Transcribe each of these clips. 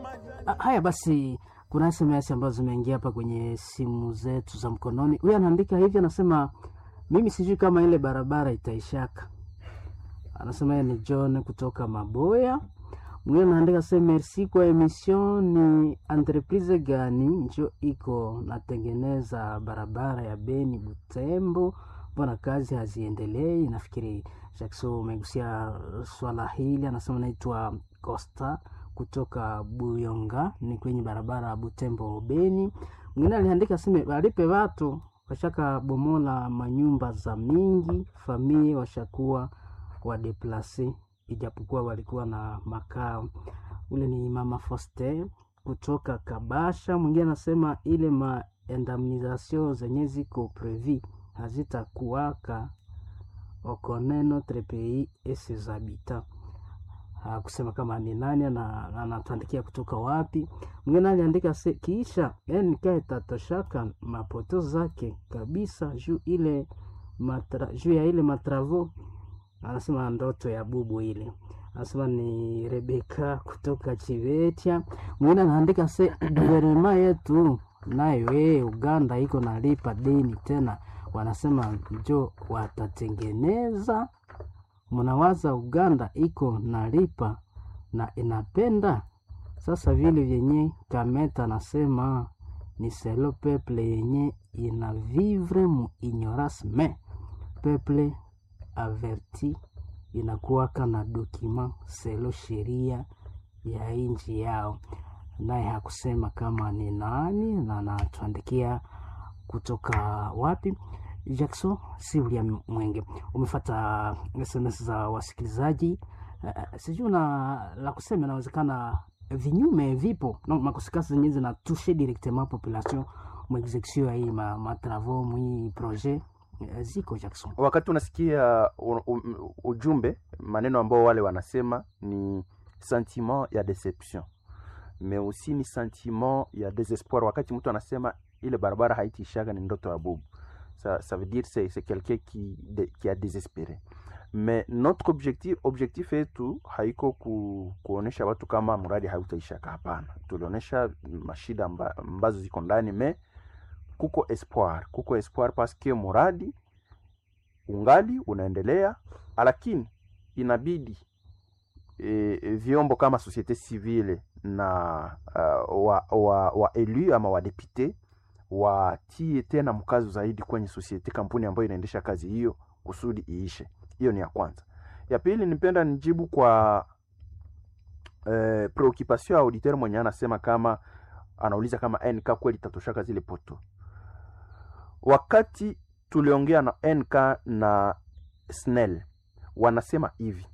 Ah, Haya basi, kuna SMS ambazo zimeingia hapa kwenye simu zetu za mkononi. Huyu anaandika hivi, anasema mimi sijui kama ile barabara itaishaka. Anasema yeye ni John kutoka Maboya. Mwingine anaandika se merci kwa emission. Ni entreprise gani njo iko natengeneza barabara ya Beni Butembo? Mbona kazi haziendelei? Nafikiri Jackson umegusia swala hili. Anasema naitwa Costa kutoka Buyonga, ni kwenye barabara ya Butembo Beni. Mwingine aliandika seme walipe watu washaka bomola manyumba za mingi famie washakuwa wadeplase, ijapokuwa walikuwa na makao. Ule ni mama Foster kutoka Kabasha. Mwingine anasema ile maindemnisation zenye ziko previ hazitakuwaka okone notre pays et ses habitants hakusema kama ni nani na anatuandikia kutoka wapi. Mwingine aliandika se kiisha NK itatoshaka mapoto zake kabisa juu ile matra, juu ya ile matravo. Anasema ndoto ya bubu ile, anasema ni Rebeka kutoka Chivetia. Mwingine anaandika se guvernema yetu nayo yeye Uganda iko nalipa deni tena, wanasema njo watatengeneza mnawaza Uganda iko nalipa na inapenda sasa vile vyenye Kameta nasema ni selo peple yenye ina vivre mu ignorance me peple averti inakuwaka na dokima selo sheria ya inji yao, naye hakusema kama ni nani na anatuandikia kutoka wapi. Jackson si William Mwenge, umefata SMS za wasikilizaji. Uh, sijui na la kusema, inawezekana vinyume vipo no, makosekasi zenye zinatushe directement population mu execution ya hii ma, ma travaux mu hii projet uh, ziko Jackson. wakati unasikia u, u, ujumbe maneno ambao wale wanasema ni sentiment ya deception mais aussi ni sentiment ya desespoir wakati mtu anasema ile barabara haitiishaga ni ndoto ya bubu ça, ça veut dire c'est c'est quelqu'un qui, de, qui a désespéré mais notre objectif objectif yetu haiko ku, kuonesha watu kama mradi hautaishaka hapana tulionyesha mashida amba, ambazo ziko ndani me kuko espoir kuko espoir parce que mradi ungali unaendelea lakini inabidi e, vyombo kama societe civile na uh, wa, wa, wa elu ama wadepute watie tena mkazo zaidi kwenye societe kampuni ambayo inaendesha kazi hiyo kusudi iishe. Hiyo ni ya kwanza. Ya pili, nipenda nijibu kwa eh, preoccupation ya auditeur mwenye anasema kama anauliza kama NK kweli tatoshaka zile poto. Wakati tuliongea na NK na SNEL wanasema hivi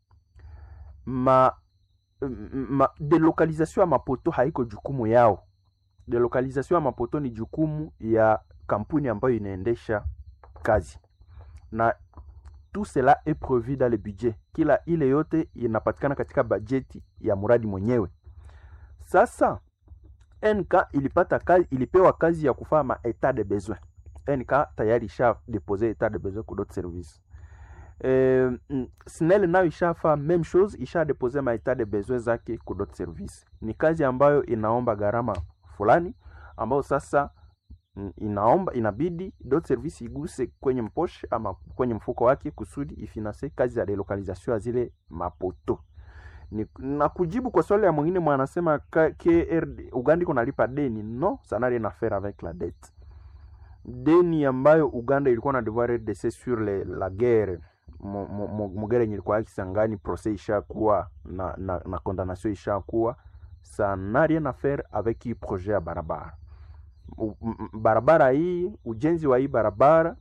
ma, ma delocalisation ya mapoto haiko jukumu yao delocalisation ya mapoto ni jukumu ya kampuni ambayo inaendesha kazi na tout cela est prévu dans le budget kila ile yote inapatikana katika bajeti ya mradi mwenyewe sasa nk ilipata kazi, ilipewa kazi ya kufanya ma etat de besoin nk tayari isha depose etat de besoin ku d'autres services eh, mm, snel nayo ishafa même chose isha depose ma etat de besoin zake ku d'autres services ni kazi ambayo inaomba gharama fulani ambayo sasa mm, inaomba inabidi dot service iguse kwenye mposhe ama kwenye mfuko wake kusudi ifinanse kazi ya delocalisation ya zile mapoto ni, na kujibu kwa swali ya mwingine mwanasema KRD Uganda iko nalipa deni no ça n'a rien à faire avec la dette deni ambayo Uganda ilikuwa na devoir RDC sur le, la guerre mugere yenye ilikuwa Kisangani procès ishakuwa na, na, na condamnation ishakuwa ça n'a rien à faire avec hii projet ya barabara U, m, barabara hii ujenzi wa hii barabara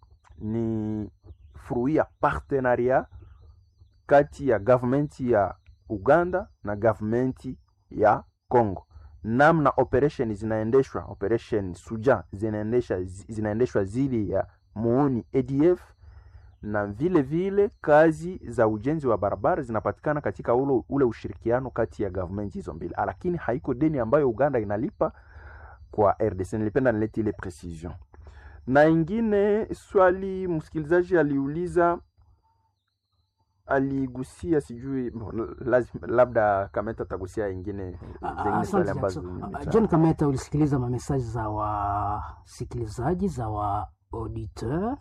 ni fruit ya partenariat kati ya government ya Uganda na government ya Congo. Namna operation zinaendeshwa, operation Suja zinaendesha zinaendeshwa zili ya muuni ADF na vile vile kazi za ujenzi wa barabara zinapatikana katika ule, ule ushirikiano kati ya government hizo mbili, lakini haiko deni ambayo Uganda inalipa kwa RDC. Nilipenda nilete ile precision. Na ingine swali msikilizaji aliuliza aligusia sijui bon, lazima labda kameta atagusia ingine Ah, zingine Asante swali ambazo Jackson. Ah, nimecha- John Kameta, ulisikiliza mamesaji za wasikilizaji za wa auditeur.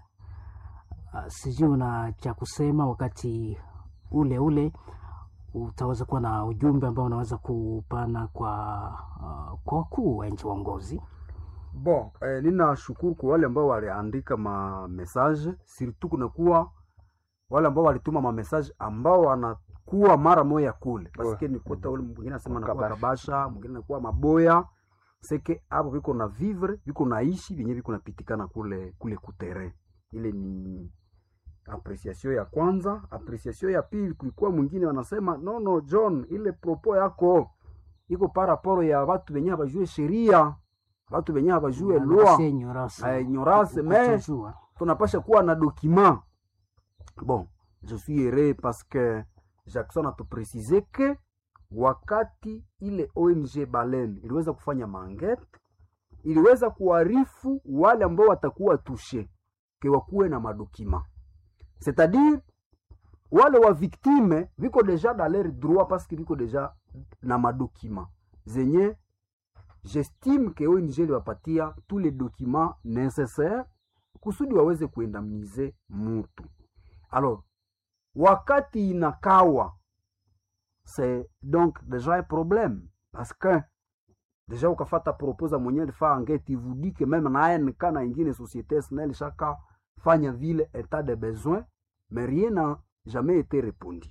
Ah, Sijui una cha kusema wakati ule ule utaweza kuwa na ujumbe ambao unaweza kupana kwa ah, kwa wakuu wa nchi waongozi. Bon, eh, ninashukuru kwa wale ambao waliandika ma message, surtout kunakuwa wale ambao walituma ma message ambao wanakuwa mara moya kule. Paske nikuta ule mwingine anasema anakuwa Kabasha. kabasha, mwingine anakuwa maboya. Seke hapo viko na vivre, viko naishi vyenye viko napitikana kule kule kutere. Ile ni apreciation ya kwanza. Apreciation ya pili kulikuwa mwingine wanasema no no John, ile propos yako iko paraporo ya watu wenye habajue sheria watu wenye habajue loi Wanasia ignorance. Eh, ignorance, mais- Kutojua. tunapasha kuwa na document bon je suis heureux parce que jackson atupresize ke wakati ile ong balen iliweza kufanya mangete iliweza kuarifu wale ambao watakuwa tushe ke wakuwe na madokima c'est-à-dire wale wa victime viko deja dans leur droit parce que viko deja na madokima zenye j'estime ke ONG liwapatia tous les documents nécessaires kusudi waweze kuendamnize mutu. Alors, wakati inakawa c'est donc déjà un problème parce que deja ukafata proposa mwenye alifaa angeti vous que même na ANK na ingine société SNEL shaka fanya vile état de besoin mais rien n'a jamais été répondu.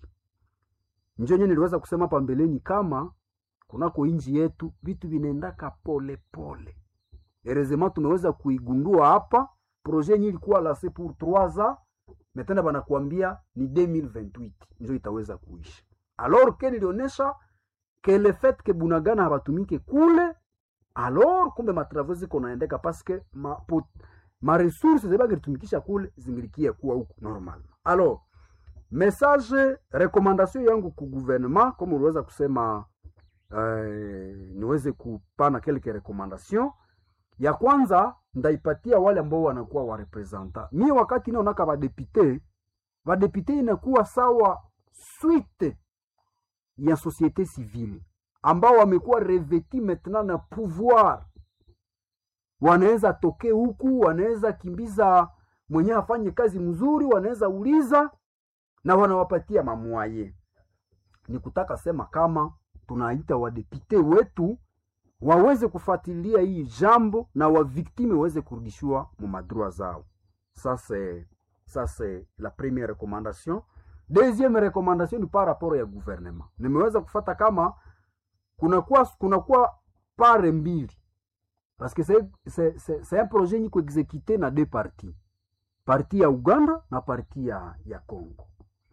Njo nye niliweza kusema pambeleni kama kunako inji yetu vitu vinaendaka pole pole. Heureusement tumeweza kuigundua hapa projet yenye ilikuwa lase pour 3 ans metena banakuambia ni 2028 njo itaweza kuisha. Alors que nilionyesha que le fait que Bunagana habatumike kule alors kumbe matravaux ziko naendeka parce que ma, pot, ma ressources zebangilitumikisha kule zingilikia kuwa huku normal. Alors message recommandation yangu ku gouvernement kama uliweza kusema eh, niweze kupana quelques recommandation ya kwanza ndaipatia wale ambao wanakuwa warepresenta mi wakati naonaka badepute badepute inakuwa sawa suite ya société civile ambao wamekuwa reveti maintenant na pouvoir wanaweza toke huku wanaweza kimbiza mwenye afanye kazi mzuri wanaweza uliza na wanawapatia mamwaye ni kutaka sema kama tunaita wadepute wetu waweze kufuatilia hii jambo na waviktime waweze kurudishiwa mu madroit zao. Ça c'est ça c'est la première recommandation. Deuxième recommandation ni par rapport ya gouvernement. Nimeweza kufata kama kunakuwa kunakuwa pare mbili parce que c'est c'est c'est c'est un projet ni kuexécuter na deux parties. Parti ya Uganda na parti ya ya Congo.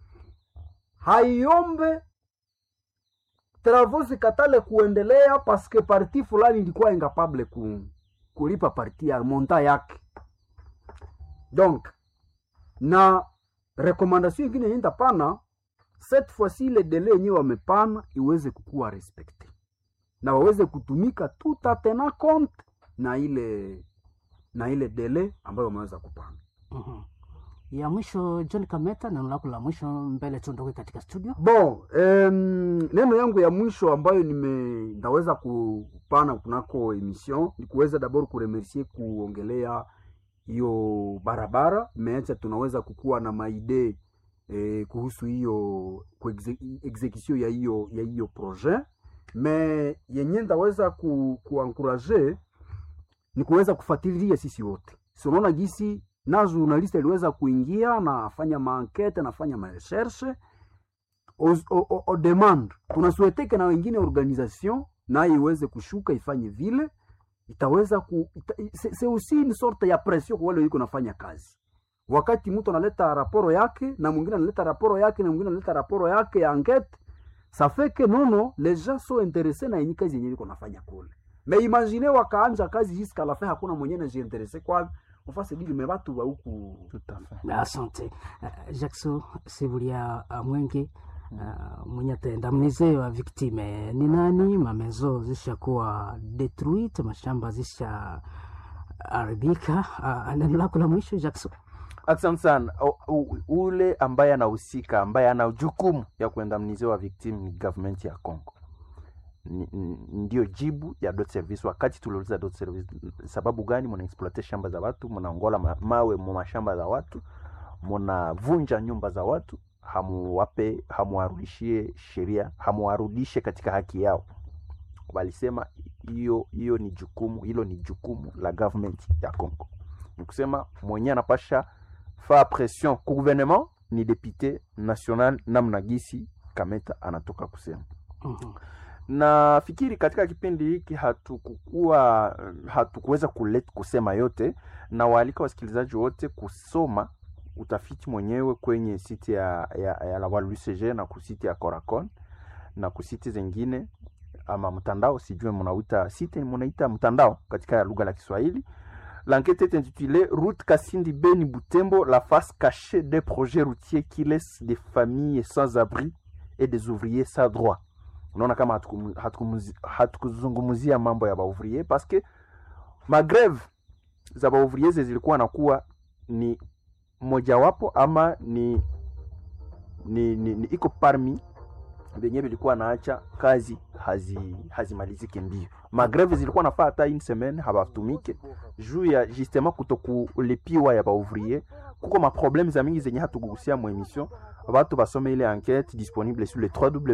Haiombe travaux zikatale kuendelea paske parti fulani ilikuwa incapable ku, kulipa parti ya monta yake. Donc na recommandation ingine yenda pana cette fois-ci le délai yenyewe wamepana iweze kukuwa respecte na waweze kutumika tout a tenant compte na ile na ile délai ambayo wameweza kupana. Mhm. Ya mwisho John Kameta, neno lako la mwisho mbele tuondoke katika studio. Bon, um, neno yangu ya mwisho ambayo nime ndaweza kupana kunako emission ni kuweza dabord kuremercier kuongelea hiyo barabara meacha tunaweza kukuwa na maide eh, kuhusu hiyo kuexe- execution ya hiyo ya hiyo projet me yenye ndaweza ku, kuankuraje ni kuweza kufuatilia sisi wote. Si unaona gisi na journaliste aliweza kuingia na afanya maankete nafanya marecherche au- au- au- au demande tunasueteke na wengine organisation naye iweze kushuka ifanye vile itaweza ku ita, c'est c'est aussi une sorte ya pression kwa wale wiko nafanya kazi wakati mtu analeta raporo yake na mwingine analeta raporo yake na mwingine analeta raporo yake ya enquête ça fait que nono les gens sont intéressés na yenye kazi yenye iko nafanya kule mais imagine wakaanja kazi jusqu'à la fin hakuna mwenye anajiinteresse kwa ufase dili me batu wa huku Tout à fait. Asante uh, Jackson Sibulia uh, Mwenge uh, mwenye ataendamnize wa viktime ni nani? Mamezo zishakuwa detruite, mashamba zisha haribika. Uh, neno lako la mwisho Jackson. Asante sana. O- u- Ule ambaye anahusika ambaye ana jukumu ya kuendamnize wa victim ni government ya Congo. Ni- ni- Ndio jibu ya dot service. Wakati tuliuliza dot service, sababu gani mna exploite shamba za watu, mnaongola ma- mawe mu mashamba za watu, mnavunja nyumba za watu, hamuwape hamuwarudishie sheria, hamuwarudishe katika haki yao. Walisema hiyo hiyo ni jukumu, hilo ni jukumu la government ya Congo. Ni kusema mwenye anapasha fa pression ku gouvernement ni député national namna gisi Kameta anatoka kusema. Mhm. Nafikiri katika kipindi hiki hatukukuwa hatukuweza kulet kusema yote, na waalika wasikilizaji wote kusoma utafiti mwenyewe kwenye siti ya, ya, ya la WCG na kusiti ya Coracon na kusiti zingine ama mtandao, sijue mnauita site mnaita mtandao katika lugha la Kiswahili. L'enquête est intitulée Route Kassindi Beni Butembo, la face cachée des projets routiers qui laissent des familles sans abri et des ouvriers sans droit. Unaona kama hatukumu- hatukumuzi- hatukuzungumzia mambo ya baouvrier parce que magreve za baouvrier zilikuwa nakuwa ni mojawapo ama ni, ni, ni, ni iko parmi venye vilikuwa naacha kazi hazi hazimalizike mbio. Magreve zilikuwa nafaa hata une semaine habatumike juu ya justement kutokulipiwa ya baouvrier. Kuko maprobleme za mingi zenye hatukugusia mu emission, batu basome ile enquête disponible sur le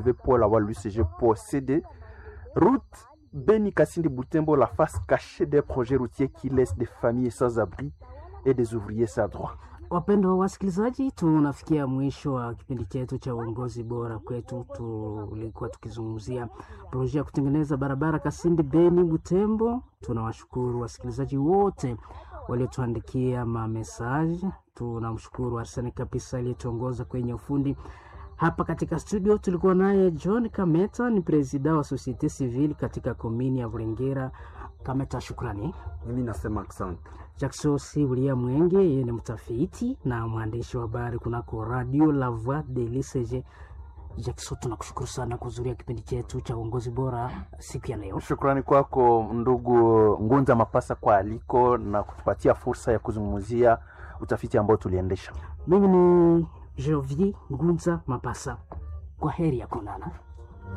www.lawlucg.cd route Beni Kasindi Butembo, la face cachée des projets routiers qui laissent des familles sans abri et des ouvriers sans droit. Wapendwa wasikilizaji, tunafikia mwisho wa kipindi chetu cha uongozi bora kwetu. Tulikuwa tukizungumzia projekti ya kutengeneza barabara Kasindi Beni Butembo. Tunawashukuru wasikilizaji wote waliotuandikia mamesaji. Tunamshukuru Arsene kabisa aliyetuongoza kwenye ufundi hapa katika studio. Tulikuwa naye John Kameta, ni presida wa Societe Civile katika komini ya Vulengera. Kameta, shukrani. mimi nasema asante Jackson si William Mwenge, yeye ni mtafiti na mwandishi wa habari kunako Radio La Voix de l'ICG. Jackson, tunakushukuru sana kuhudhuria kipindi chetu cha uongozi bora siku ya leo. Shukrani kwako ndugu Ngunza Mapasa kwa aliko na kutupatia fursa ya kuzungumzia utafiti ambao tuliendesha. Mimi ni Jovier Ngunza Mapasa, kwa heri ya kuonana.